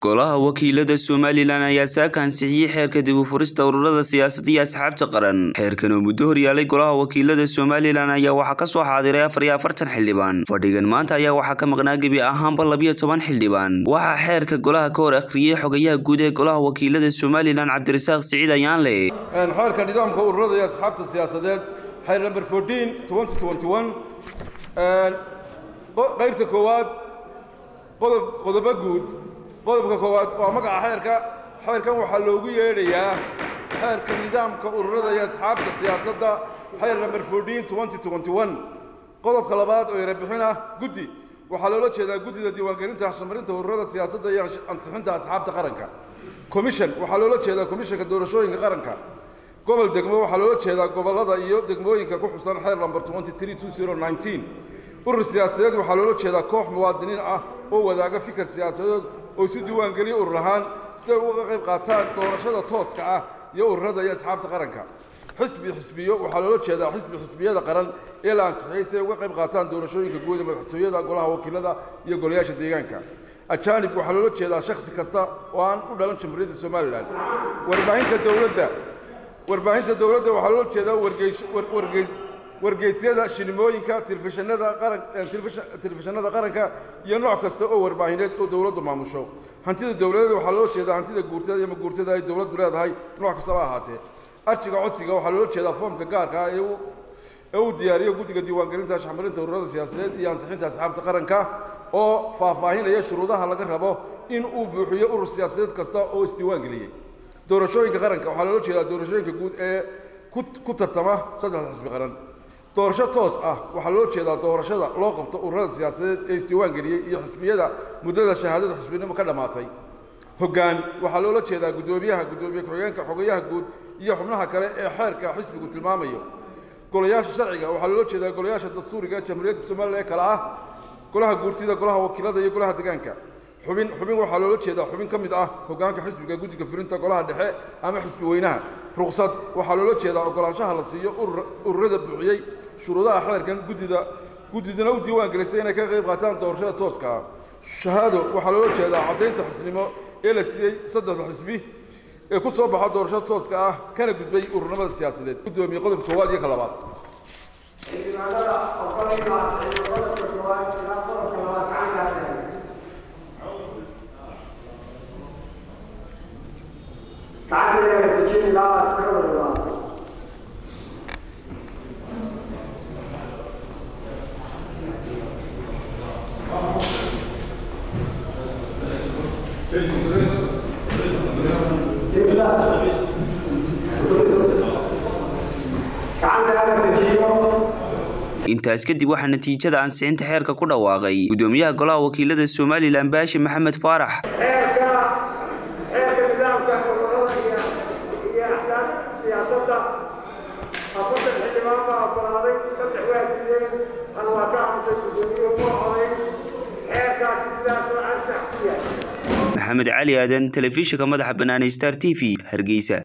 golaha wakiilada somalilan ayaa saaka ansixiyey xeerka dib u furista ururada siyaasadda iyo asxaabta qaran xeerkan oo muddo horyaalay golaha wakiilada somalilan ayaa waxaa kasoo xaadiray afar iyo afartan xildhibaan fadhigan maanta ayaa waxaa ka maqnaa gebi ahaanba labiyo toban xildhibaan waxaa xeerka golaha ka hor akhriyey xogayaha guud ee golaha wakiilada somalilan cabdirasaaq siciid ayaanle xeerka nidaamka ururada iyo asxaabta siyaasadeed xeer number fourteen twenty twenty one qaybta koowaad qodob qodobo guud qodobka koowaad waa magaca xeerka xeerkan waxaa loogu yeedhayaa xeerka nidaamka ururada iyo asxaabta siyaasadda xeer number fourteen twenty twenty one qodobka labaad oo erebixin ah guddi waxaa loola jeedaa guddida diiwaangelinta hashamarinta ururada siyaasadda iyo ansixinta asxaabta qaranka commission waxaa loola jeedaa commissionka doorashooyinka qaranka gobol degmo waxaa loola jeedaa gobollada iyo degmooyinka ku xusan xeer number twenty three two zero nineteen urur siyaasadeed waxaa loola jeedaa koox muwaadiniin ah oo wadaaga fikir siyaasadeed oo isu diiwaangeliya urur ahaan si ay uga qayb qaataan doorashada tooska ah iyo ururada iyo asxaabta qaranka xisbi xisbiyo waxaa loola jeedaa xisbi xisbiyada qaran ee la ansixiyey si ay uga qayb qaataan doorashooyinka guud ee madaxtooyada golaha wakiilada iyo golayaasha deegaanka ajaanib waxaa loola jeedaa shakhsi kasta oo aan u dhalan jamhuuriyadda somalilan warbaahinta dowladda warbaahinta dowladda waxaa loola jeedaa wargeys wargeysyada shinimooyinka telefishinada qaran telefishinada qaranka iyo nooc kasta oo warbaahineed oo dowladdu maamusho hantida dowladeed waxaa loola jeedaa hantida guurtada iyo maguurtada ay dowladdu leedahay nooc kastaba ahaatee arjiga codsiga waxaa loola jeedaa foomka gaarka ah ee uu diyaariyo guddiga diiwaangelinta shaxmarinta ururada siyaasadeed iyo ansixinta asxaabta qaranka oo faahfaahinaya shuruudaha laga rabo in uu buuxiyo urur siyaasadeed kasta oo isdiiwaangeliyey doorashooyinka qaranka waxaa loola jeedaa doorashooyinka guud ee ku tartama saddexda xisbi qaran doorasho toos ah waxaa loo jeedaa doorashada loo qabto ururada siyaasadeed ee isdiiwaangeliyey iyo xisbiyada muddada shahaadada xisbinimo ka dhammaatay hoggaan waxaa loola jeedaa guddoomiyaha guddoomiye ku-xigeenka xogayaha guud iyo xubnaha kale ee xeerka xisbigu tilmaamayo golayaasha sharciga waxaa loola jeedaa golayaasha dastuuriga ee jamhuuriyadda somalilan ee kale ah golaha guurtida golaha wakiilada iyo golaha deegaanka xubin xubin waxaa loola jeedaa xubin ka mid ah hoggaanka xisbiga guddiga fulinta golaha dhexe ama xisbi weynaha ruqsad waxaa loola jeedaa ogolaanshaha la siiyo ururada buuxiyey shuruudaha xeerkan guddida guddidana u diiwaan gelisay inay ka qayb qaataan doorashada tooska ah shahaado waxaa loola jeedaa caddaynta xisnimo ee la siiyey saddexda xisbi ee ku soo baxa doorashada tooska ah kana gudbay ururnimada siyaasadeed guddoomiye qodobka koowaad iyo ka labaad intaas kadib waxaa natiijada ansixinta xeerka ku dhawaaqay guddoomiyaha golaha wakiilada somalilan baashi maxamed faarax xeerka xeerka nidaamka ururada iyo axsaab siyaasadda afartan xildhibaan baa oggolaaday saddex waa diideen hal waa ka aamusay guddoomiye uma codayn xeerkaasi sidaasoo ansax ku yahay maxamed cali aadan telefishinka madaxa banaanay star t v hargeysa